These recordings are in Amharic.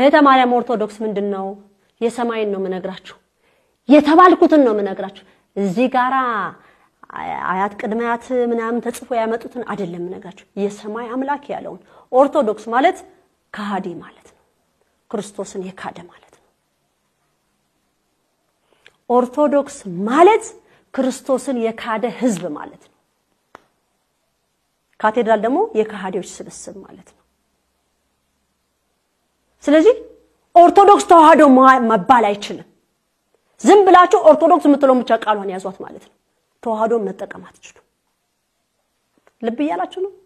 እህተ ማርያም ኦርቶዶክስ ምንድን ነው? የሰማይን ነው የምነግራችሁ፣ የተባልኩትን ነው የምነግራችሁ። እዚህ ጋራ አያት ቅድመ አያት ምናምን ተጽፎ ያመጡትን አይደለም የምነግራችሁ፣ የሰማይ አምላክ ያለውን። ኦርቶዶክስ ማለት ከሃዲ ማለት ነው፣ ክርስቶስን የካደ ማለት ነው። ኦርቶዶክስ ማለት ክርስቶስን የካደ ህዝብ ማለት ነው። ካቴድራል ደግሞ የከሃዲዎች ስብስብ ማለት ነው። ስለዚህ ኦርቶዶክስ ተዋህዶ መባል አይችልም። ዝም ብላችሁ ኦርቶዶክስ የምትለውን ብቻ ቃሏን ያዟት ማለት ነው። ተዋህዶን መጠቀም አትችሉ። ልብ እያላችሁ ነው።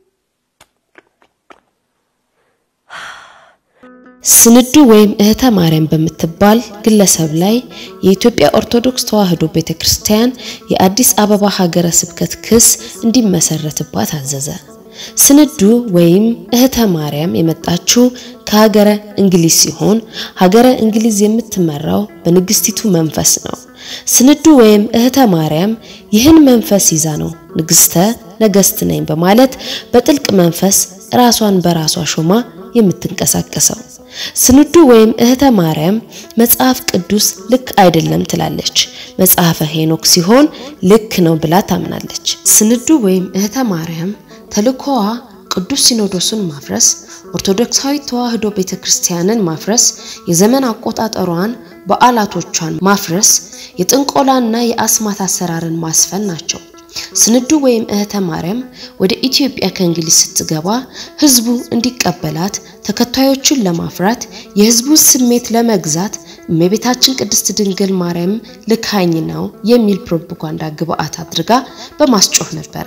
ስንዱ ወይም እህተ ማርያም በምትባል ግለሰብ ላይ የኢትዮጵያ ኦርቶዶክስ ተዋህዶ ቤተክርስቲያን የአዲስ አበባ ሀገረ ስብከት ክስ እንዲመሰረትባት አዘዘ። ስንዱ ወይም እህተ ማርያም የመጣችው ከሀገረ እንግሊዝ ሲሆን ሀገረ እንግሊዝ የምትመራው በንግስቲቱ መንፈስ ነው። ስንዱ ወይም እህተ ማርያም ይህን መንፈስ ይዛ ነው ንግስተ ነገስት ነኝ በማለት በጥልቅ መንፈስ ራሷን በራሷ ሾማ የምትንቀሳቀሰው። ስንዱ ወይም እህተ ማርያም መጽሐፍ ቅዱስ ልክ አይደለም ትላለች። መጽሐፈ ሄኖክ ሲሆን ልክ ነው ብላ ታምናለች። ስንዱ ወይም እህተ ማርያም ተልእኮዋ ቅዱስ ሲኖዶሱን ማፍረስ፣ ኦርቶዶክሳዊ ተዋህዶ ቤተክርስቲያንን ማፍረስ፣ የዘመን አቆጣጠሯን በዓላቶቿን ማፍረስ፣ የጥንቆላና የአስማት አሰራርን ማስፈን ናቸው። ስንዱ ወይም እህተ ማርያም ወደ ኢትዮጵያ ከእንግሊዝ ስትገባ ህዝቡ እንዲቀበላት ተከታዮቹን ለማፍራት የህዝቡ ስሜት ለመግዛት እመቤታችን ቅድስት ድንግል ማርያም ልካኝ ነው የሚል ፕሮፓጋንዳ ግብአት አድርጋ በማስጮህ ነበረ።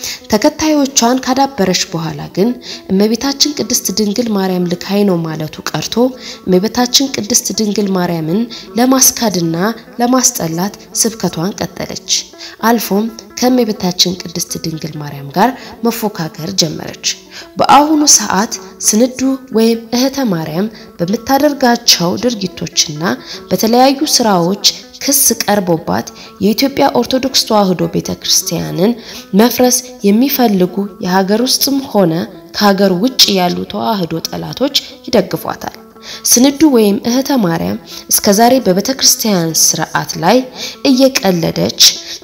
ተከታዮቿን ካዳበረች በኋላ ግን እመቤታችን ቅድስት ድንግል ማርያም ልካይ ነው ማለቱ ቀርቶ እመቤታችን ቅድስት ድንግል ማርያምን ለማስካድና ለማስጠላት ስብከቷን ቀጠለች። አልፎም ከእመቤታችን ቅድስት ድንግል ማርያም ጋር መፎካከር ጀመረች። በአሁኑ ሰዓት ስንዱ ወይም እህተ ማርያም በምታደርጋቸው ድርጊቶችና በተለያዩ ስራዎች ክስ ቀርቦባት የኢትዮጵያ ኦርቶዶክስ ተዋህዶ ቤተክርስቲያንን መፍረስ የሚፈልጉ የሀገር ውስጥም ሆነ ከሀገር ውጭ ያሉ ተዋህዶ ጠላቶች ይደግፏታል። ስንዱ ወይም እህተ ማርያም እስከዛሬ በቤተክርስቲያን ስርዓት ላይ እየቀለደች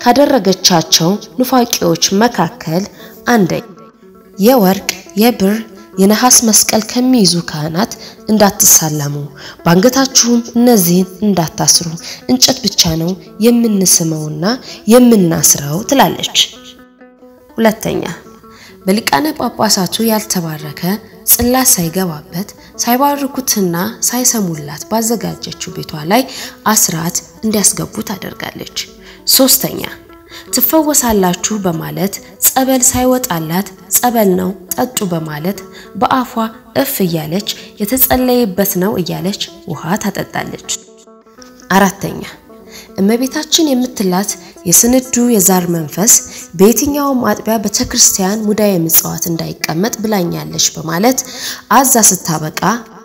ካደረገቻቸው ኑፋቂዎች መካከል አንደኛ የወርቅ የብር የነሐስ መስቀል ከሚይዙ ካህናት እንዳትሳለሙ፣ በአንገታችሁም እነዚህን እንዳታስሩ፣ እንጨት ብቻ ነው የምንስመውና የምናስረው ትላለች። ሁለተኛ በሊቃነ ጳጳሳቱ ያልተባረከ ጽላት ሳይገባበት ሳይባርኩትና ሳይሰሙላት ባዘጋጀችው ቤቷ ላይ አስራት እንዲያስገቡ ታደርጋለች። ሶስተኛ ትፈወሳላችሁ በማለት ጸበል ሳይወጣላት ጸበል ነው ጠጡ በማለት በአፏ እፍ እያለች የተጸለየበት ነው እያለች ውሃ ታጠጣለች። አራተኛ እመቤታችን የምትላት የስንዱ የዛር መንፈስ በየትኛውም አጥቢያ ቤተክርስቲያን ሙዳየ ምጽዋት እንዳይቀመጥ ብላኛለች በማለት አዛ ስታበቃ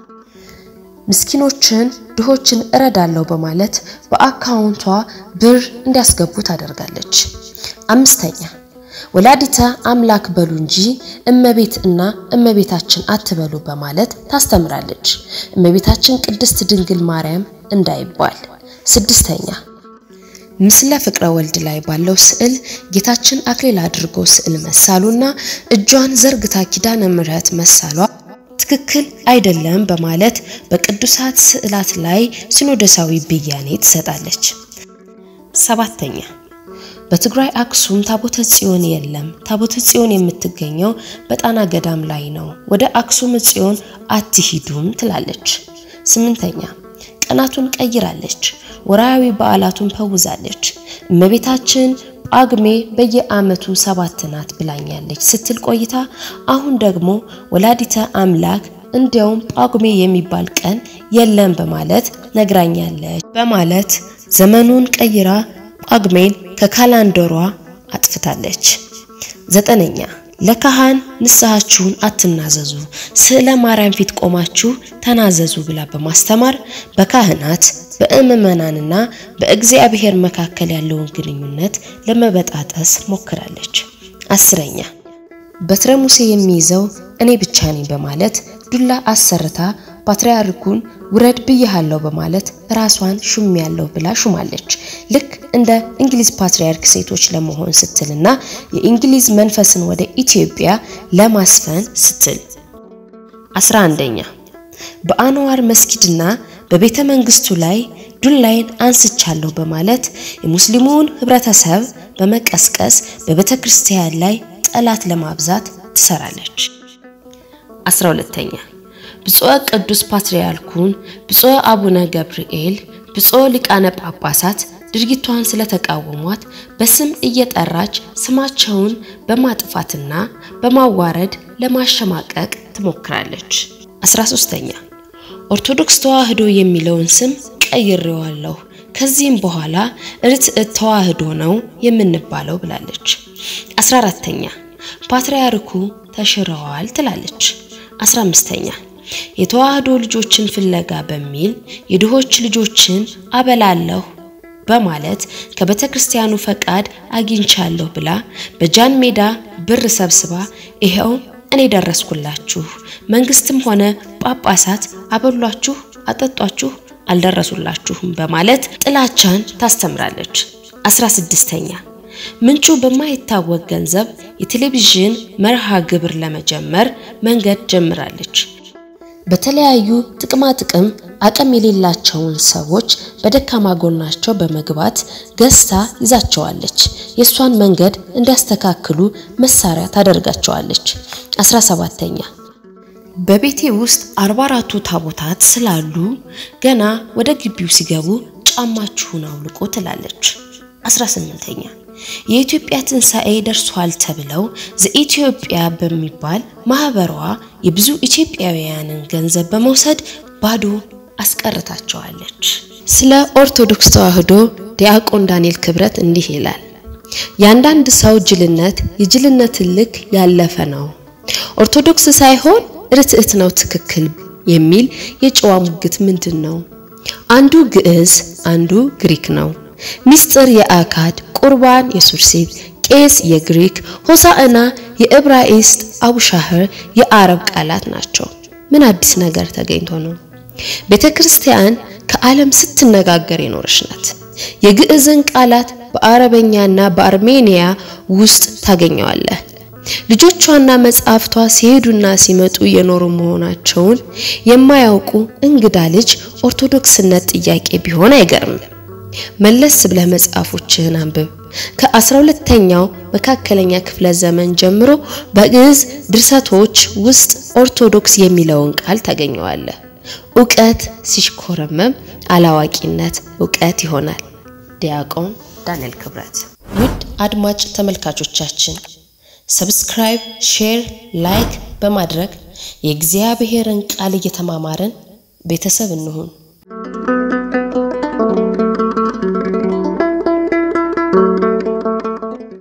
ምስኪኖችን ድሆችን እረዳለሁ በማለት በአካውንቷ ብር እንዲያስገቡ ታደርጋለች። አምስተኛ ወላዲተ አምላክ በሉ እንጂ እመቤት እና እመቤታችን አትበሉ በማለት ታስተምራለች። እመቤታችን ቅድስት ድንግል ማርያም እንዳይባል። ስድስተኛ ምስለ ፍቅረ ወልድ ላይ ባለው ስዕል ጌታችን አክሊል አድርጎ ስዕል መሳሉና እጇን ዘርግታ ኪዳነ ምሕረት መሳሏ ትክክል አይደለም በማለት በቅዱሳት ስዕላት ላይ ሲኖዶሳዊ ብያኔ ትሰጣለች። ሰባተኛ በትግራይ አክሱም ታቦተ ጽዮን የለም። ታቦተ ጽዮን የምትገኘው በጣና ገዳም ላይ ነው። ወደ አክሱም ጽዮን አትሂዱም ትላለች። ስምንተኛ ቀናቱን ቀይራለች። ወርሃዊ በዓላቱን ፈውዛለች። እመቤታችን ጳጉሜ በየዓመቱ ሰባት ናት ብላኛለች ስትል ቆይታ አሁን ደግሞ ወላዲተ አምላክ እንዲያውም ጳጉሜ የሚባል ቀን የለም በማለት ነግራኛለች በማለት ዘመኑን ቀይራ ጳጉሜን ከካላንደሯ አጥፍታለች። ዘጠነኛ ለካህን ንስሐችሁን አትናዘዙ፣ ስዕለ ማርያም ፊት ቆማችሁ ተናዘዙ ብላ በማስተማር በካህናት በምዕመናንና በእግዚአብሔር መካከል ያለውን ግንኙነት ለመበጣጠስ ሞክራለች። አስረኛ በትረ ሙሴ የሚይዘው እኔ ብቻ ነኝ በማለት ዱላ አሰርታ ፓትርያርኩን ውረድ ብያሃለሁ በማለት ራሷን ሹም ያለው ብላ ሹማለች። ልክ እንደ እንግሊዝ ፓትርያርክ ሴቶች ለመሆን ስትልና የእንግሊዝ መንፈስን ወደ ኢትዮጵያ ለማስፈን ስትል። 11ኛ በአንዋር መስጊድና በቤተ መንግስቱ ላይ ዱላይን አንስቻለሁ በማለት የሙስሊሙን ህብረተሰብ በመቀስቀስ በቤተ ክርስቲያን ላይ ጠላት ለማብዛት ትሰራለች። 12ኛ ብፁዕ ቅዱስ ፓትርያርኩን ብፁዕ አቡነ ገብርኤል ብፁዕ ሊቃነ ጳጳሳት ድርጊቷን ስለተቃወሟት በስም እየጠራች ስማቸውን በማጥፋትና በማዋረድ ለማሸማቀቅ ትሞክራለች። 13ኛ ኦርቶዶክስ ተዋህዶ የሚለውን ስም ቀይሬዋለሁ፣ ከዚህም በኋላ ርትዕት ተዋህዶ ነው የምንባለው ብላለች። 14ተኛ ፓትርያርኩ ተሽረዋል ትላለች። 15ተኛ የተዋህዶ ልጆችን ፍለጋ በሚል የድሆች ልጆችን አበላለሁ በማለት ከቤተ ክርስቲያኑ ፈቃድ አግኝቻለሁ ብላ በጃን ሜዳ ብር ሰብስባ ይኸው እኔ ደረስኩላችሁ፣ መንግስትም ሆነ ጳጳሳት አበሏችሁ፣ አጠጧችሁ፣ አልደረሱላችሁም በማለት ጥላቻን ታስተምራለች። 16ኛ ምንጩ በማይታወቅ ገንዘብ የቴሌቪዥን መርሃ ግብር ለመጀመር መንገድ ጀምራለች። በተለያዩ ጥቅማ ጥቅም አቅም የሌላቸውን ሰዎች በደካማ ጎናቸው በመግባት ገዝታ ይዛቸዋለች። የእሷን መንገድ እንዲያስተካክሉ መሳሪያ ታደርጋቸዋለች። 17ኛ በቤቴ ውስጥ 44ቱ ታቦታት ስላሉ ገና ወደ ግቢው ሲገቡ ጫማችሁን አውልቆ ትላለች። 18ኛ የኢትዮጵያ ትንሣኤ ደርሷል ተብለው ዘኢትዮጵያ በሚባል ማህበሯ የብዙ ኢትዮጵያውያንን ገንዘብ በመውሰድ ባዶ አስቀርታቸዋለች። ስለ ኦርቶዶክስ ተዋህዶ ዲያቆን ዳንኤል ክብረት እንዲህ ይላል። የአንዳንድ ሰው ጅልነት የጅልነትን ልክ ያለፈ ነው። ኦርቶዶክስ ሳይሆን ርትዕት ነው ትክክል የሚል የጨዋ ሙግት ምንድን ነው? አንዱ ግዕዝ አንዱ ግሪክ ነው። ሚስጥር የአካድ ቁርባን የሱርሲት ቄስ የግሪክ ሆሳዕና የዕብራይስጥ አቡሻህር የአረብ ቃላት ናቸው። ምን አዲስ ነገር ተገኝቶ ነው? ቤተ ክርስቲያን ከዓለም ስትነጋገር የኖረች ናት። የግዕዝን ቃላት በአረበኛና በአርሜኒያ ውስጥ ታገኘዋለህ። ልጆቿና መጽሐፍቷ ሲሄዱና ሲመጡ የኖሩ መሆናቸውን የማያውቁ እንግዳ ልጅ ኦርቶዶክስነት ጥያቄ ቢሆን አይገርምም። መለስ ብለህ መጽሐፎችህን አንብብ። ከአስራ ሁለተኛው መካከለኛ ክፍለ ዘመን ጀምሮ በግዕዝ ድርሰቶች ውስጥ ኦርቶዶክስ የሚለውን ቃል ታገኘዋለህ። እውቀት ሲሽኮረመም አላዋቂነት እውቀት ይሆናል። ዲያቆን ዳንኤል ክብረት። ውድ አድማጭ ተመልካቾቻችን ሰብስክራይብ፣ ሼር፣ ላይክ በማድረግ የእግዚአብሔርን ቃል እየተማማርን ቤተሰብ እንሁን።